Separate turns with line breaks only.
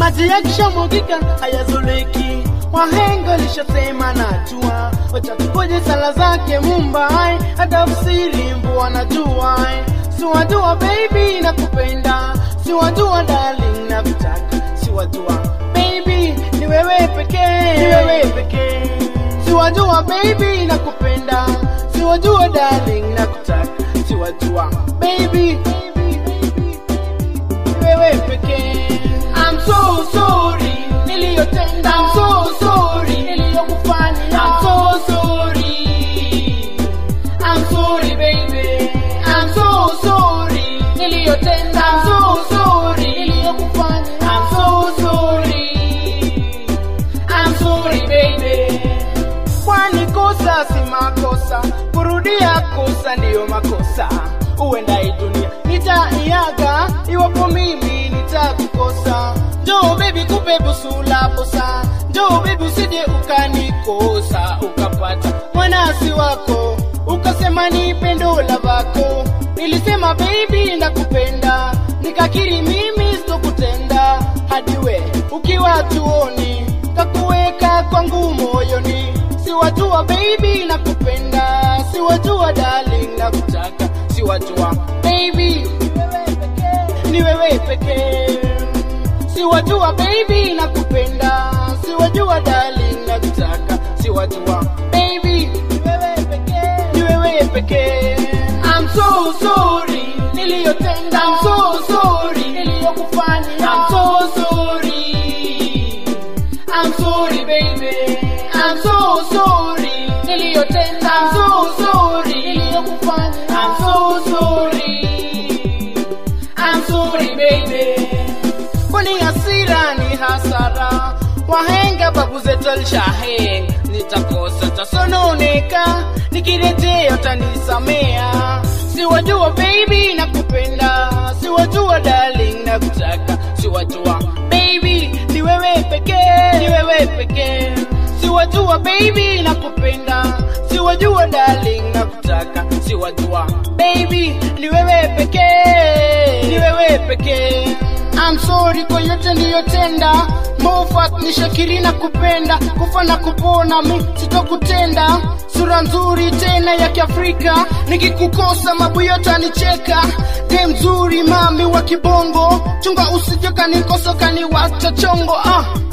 maji yakishamwagika hayazoleki. Wahenga lishasema najua, wacha tugoje sala zake Mumbai, hata msiri mvua najua. Siwajua baby nakupenda, siwajua darling nakutaka, siwajua baby ni wewe pekee, ni wewe pekee. Siwajua baby nakupenda, siwajua darling nakutaka, siwajua baby ni wewe pekee. I'm so sorry niliyotenda, I'm so sorry niliyokufanya, I'm so sorry, I'm sorry baby, I'm so sorry niliyotenda, I'm so sorry niliyokufanya, I'm so sorry, I'm sorry baby. Kwani kosa si makosa, kurudia kosa ndiyo makosa. Huenda hii dunia nitaiaga iwapo mimi nitakukosa. Njoo baby, kupe busu la posa, njoo baby, usije ukanikosa ukapata mwanasi wako ukasema ni pendo la vako. Nilisema baby nakupenda, nikakiri mimi sitokutenda hadi we ukiwa tuoni kakuweka kwangu moyoni. Siwajua baby nakupenda, siwajua darling nakutaka, siwajua baby ni wewe pekee. Siwajua baby nakupenda, siwajua darling nakutaka, siwajua baby ni wewe pekee. I'm so sorry niliyotenda, I'm so sorry niliyokufanya, I'm so sorry. I'm sorry baby, I'm so sorry niliyotenda, I'm so sorry niliyokufanya, I'm so sorry, I'm sorry baby. Kwani hasira ni hasara, wahenga babu zetu alishahenga, nitakosa tasononeka, nikirejea utanisamea. Siwajua baby nakupenda, siwajua darling nakutaka, siwajua baby ni wewe pekee, ni wewe pekee. Siwajua baby nakupenda, siwajua darling nakutaka, siwajua baby ni wewe pekee, ni wewe pekee. I'm sorry kwa yote niliyotenda, Mofat ni Shakiri na kupenda, kufa na kupona mi sitokutenda. Sura nzuri tena ya Kiafrika, nikikukosa mabuyo tanicheka. De mzuri mami wa kibongo, chunga usije kanikosa kaniwacha chongo ah.